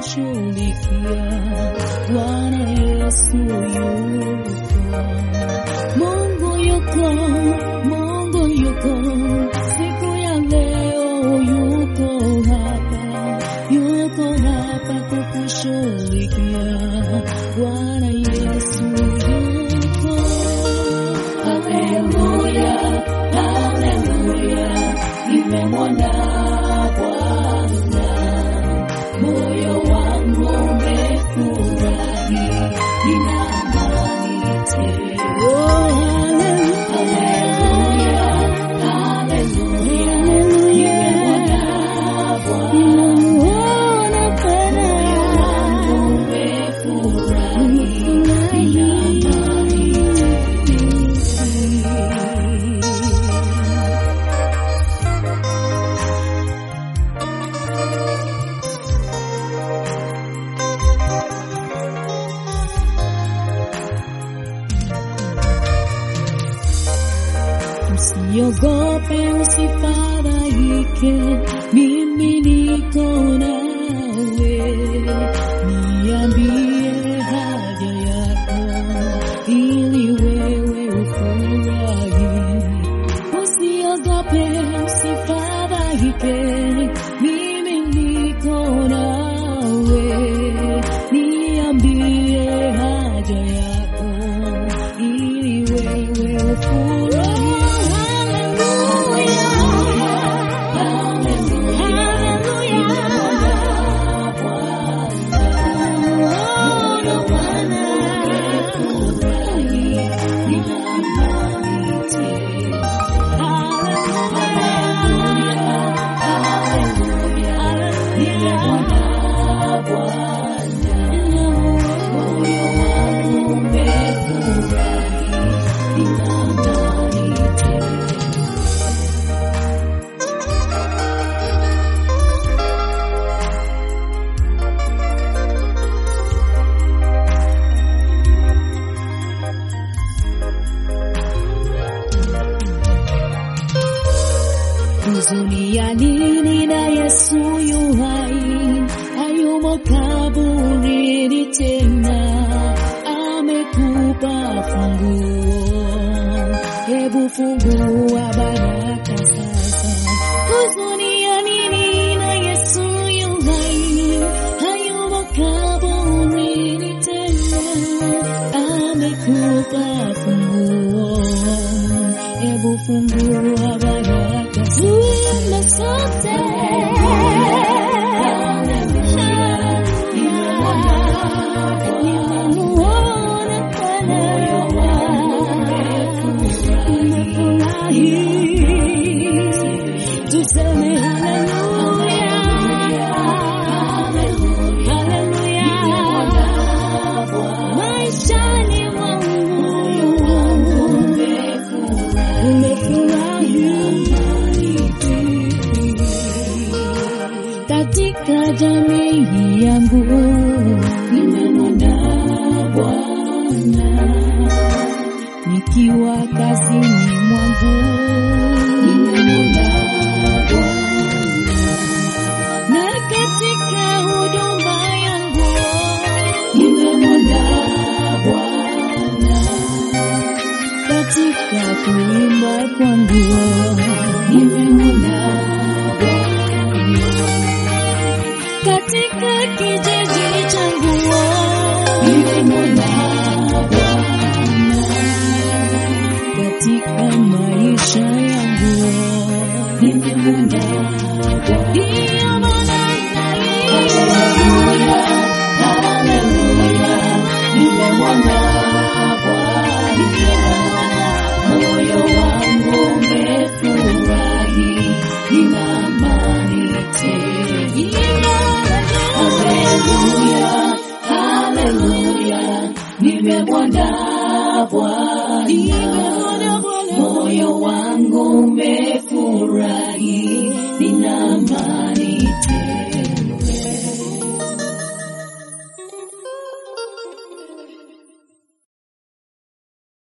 kukushughulikia. Bwana Yesu yuko, Mungu yuko, Mungu yuko, siku ya leo yuko hapa, yuko hapa kukushughulikia. Bwana Yesu yuko. Haleluya, haleluya, nimemwona Bwana, moyo wangu umefurahi, nina amani tele. Oh, haleluya, haleluya, nimemwona Bwana, moyo wangu umefurahi, nina amani Usiogope, usifadhaike, mimi niko nawe. Niambie haja yako, ili wewe ufurahi. Usiogope, usifadhaike, mimi niko nawe. Niambie haja yako, ili wewe ufurahi. Huzuni ya nini na Yesu yu hai, hayumo kaburini tena, amekupa funguo. Hebu fungua baraka sasa. Huzuni ya nini na Yesu yu hai, hayumo kaburini tena, amekupa funguo. Hebu fungua baraka Tuimbe sote. Nimemuona Bwana. Nimefurahi. Tuseme haleluya. Haleluya. Maishani mwangu nimefurahi katika jamii yangu nimemwona Bwana nikiwa kazini mwangu nimemwona Bwana na katika huduma yangu nimemwona Bwana katika kuimba kwangu nimemwona Bwana katika kijiji changu nimemwona Bwana katika maisha yangu nimemwona Bwana Ndiyo maana Haleluya, haleluya, nimemwona Bwana moyo wangu umefurahi, nina amani tele. Haleluya, haleluya, nimemwona Bwana, moyo wangu umefurahi, nina amani tele.